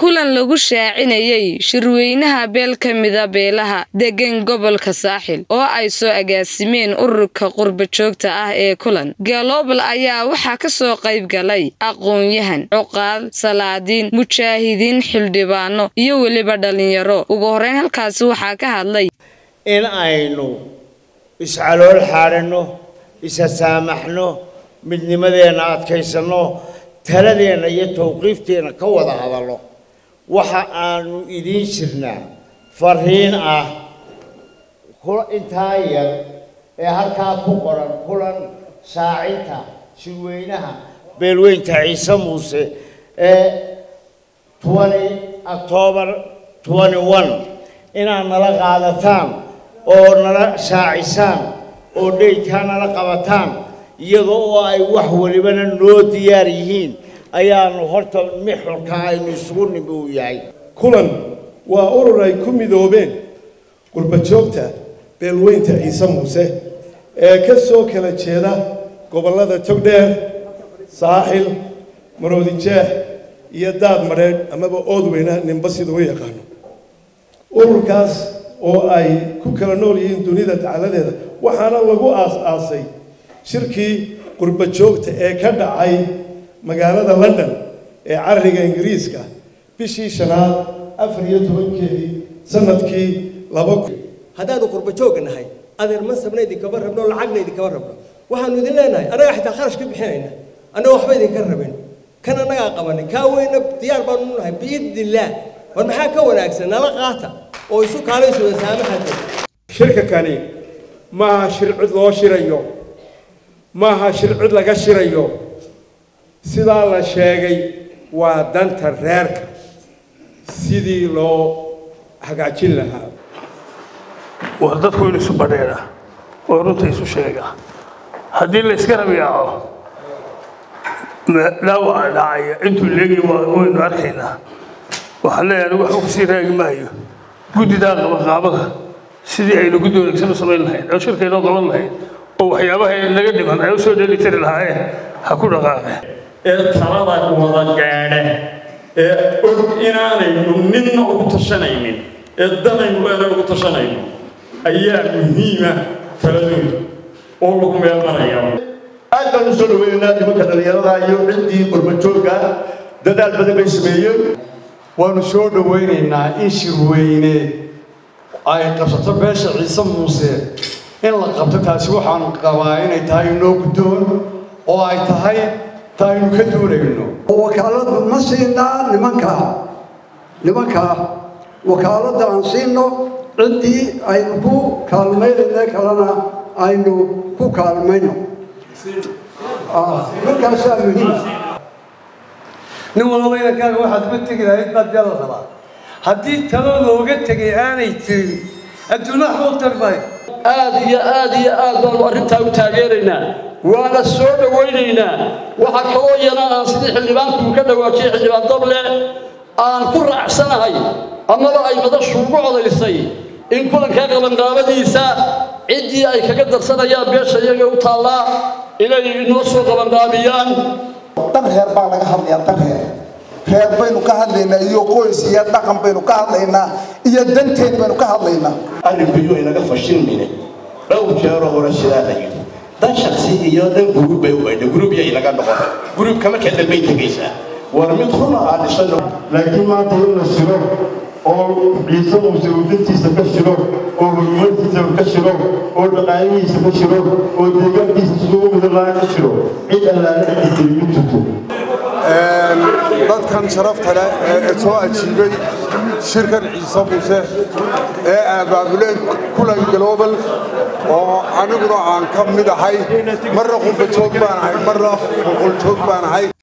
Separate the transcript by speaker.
Speaker 1: kulan lagu shaacinayay shirweynaha beel ka mida beelaha degan gobolka saaxil oo ay soo agaasimeen ururka qurba joogta ah ee kulan galobal ayaa waxaa ka soo qayb galay aqoon-yahan cuqaal salaadiin mujaahidiin xildhibaano iyo weliba dhalinyaro ugu horeyn halkaasi waxaa ka hadlay
Speaker 2: in aynu iscalool xaadhanno isa saamaxno midnimadeenna adkaysanno taladeenna iyo tawqiifteenna ka wada hadalno waxa aanu idiin jirnaa fariin ah intaa yar ee halkaa ku qoran kulan shaacinta shirweynaha beelweynta ciise muuse ee octoobar inaad nala qaadataan oo nala shaacisaan oo dheydkaa nala qabataan iyada oo ay wax walibana noo diyaar yihiin ayaanu horta mixurka aynu isugu nimi uu yahay
Speaker 3: kulan waa urur ay ku midoobeen qurbajoogta beelweynta ciise muuse ee ka soo kala jeeda gobollada togdheer saaxil maroodijeex iyo daad madheedh amaba oodweyna ninba sida u yaqaano ururkaas oo ay ku kala nool yihiin dunida dacaladeeda waxaana lagu aas-aasay shirkii qurba joogta ee ka dhacay magaalada london ee cariga ingiriiska bishii shanaad afar iyo tobankeedii sanadkii laba kun
Speaker 4: haddaanu qurba joogga nahay adeer mansabna idinkama rabno lacagna idinkama rabno waxaanu idin leenahay annaga xitaa kharash ka bixinayna annaga waxba idinka rabin kan annagaa qabanin kaa weyna diyaar baanu nahay biidni illaah war maxaa ka wanaagsan nala qaata oo isu kaalaysuda saamaxada
Speaker 5: shirka kani maaha shir cid loo shirayo maaha shir cid laga shirayo sidaa la sheegay waa danta reerka sidii loo hagaajin lahaa
Speaker 6: waa dadku in isu badheedha oo runta isu sheega haddii la iska rabiyaaco dhaawaca dhacaya intuu leegi waynu arkaynaa waxaan leeyahay anigu waxba kusii raagi maayo guddidaa qabaqaabada sidii aynu guddi wanaagsan u samayn lahayn oo shirkaynoo qaban lahayn oo waxyaabaha naga dhiman ay u soo dheelitiri lahaayeen ha ku dhaqaaqeen
Speaker 7: ee talada wada gaadha ee og inaanaynu ninna ugu tashanaynin ee danaynu leena ugu tashanayno ayaa muhiima taladooda oo lagu meelmanaya
Speaker 8: aad baan u soo dhaweynaynaa nimanka dhallinyarada iyo ciddii qurbajoogga dadaal badan bay sameeyeen
Speaker 9: waanu soo dhawaynaynaa in shirweyne ay qabsato beesha ciise muuse in la qabto taasi waxaan qabaa inay tahay inoo guddoon oo ay tahay ta aynu ka duunayno
Speaker 10: wakaaladu ma siinaa nimanka nimanka wakaaladda aan siino ciddii aynu ku kaalmaynayna kalena aynu ku kaalmayno markaasaa muhiim
Speaker 4: nin walaba inankaaga waxaad uga tegi lahayd baad dee la rabaa haddii talo looga tegay aanay jirin adduunna waxba u tarmay
Speaker 11: aad iyo aad iyo aad baanu arrintaa u taageeraynaa waana soo dhawaynaynaa waxaa kaloo iyana aan sidii xildhibaanku ka dhawaajiyey xildhibaan dable aan ku raacsanahay amaba ay madashu ugu codaysay in kulankaa qabanqaabadiisa ciddii ay kaga darsanayaan beesha iyaga u taallaa inay inoo soo qabanqaabiyaan
Speaker 12: dan reer baa laga hadlayaa dan reer reer baynu ka hadlaynaa iyo qoys iyo dhaqan baynu ka hadlaynaa iyo danteen baynu ka hadlaynaa
Speaker 8: arrinkuyo inaga fashilmine dhowr jeero hore sidaa la yidhi dan shaksi iyo dan gurub bay u baydha gurubya inaga noqon gurubka markaa dambay tegaysaa war mid runa aan dhisano
Speaker 3: laakiin maanta in la shiro oo ciise muuse uu dantiisa ka shiro oo horumartiisa ka shiro oo dhaqaalihiisa ka shiro oo deegaankiisa siduu u midalaa ka shiro cid allaale cidii tiri ma jirto
Speaker 13: dadkan sharafta leh ee soo ajiibay shirkan ciise muuse ee abaabuleen kulan global oo aniguna aan ka mid ahay marna qurbajoog baan ahay marna boqoljoog baan ahay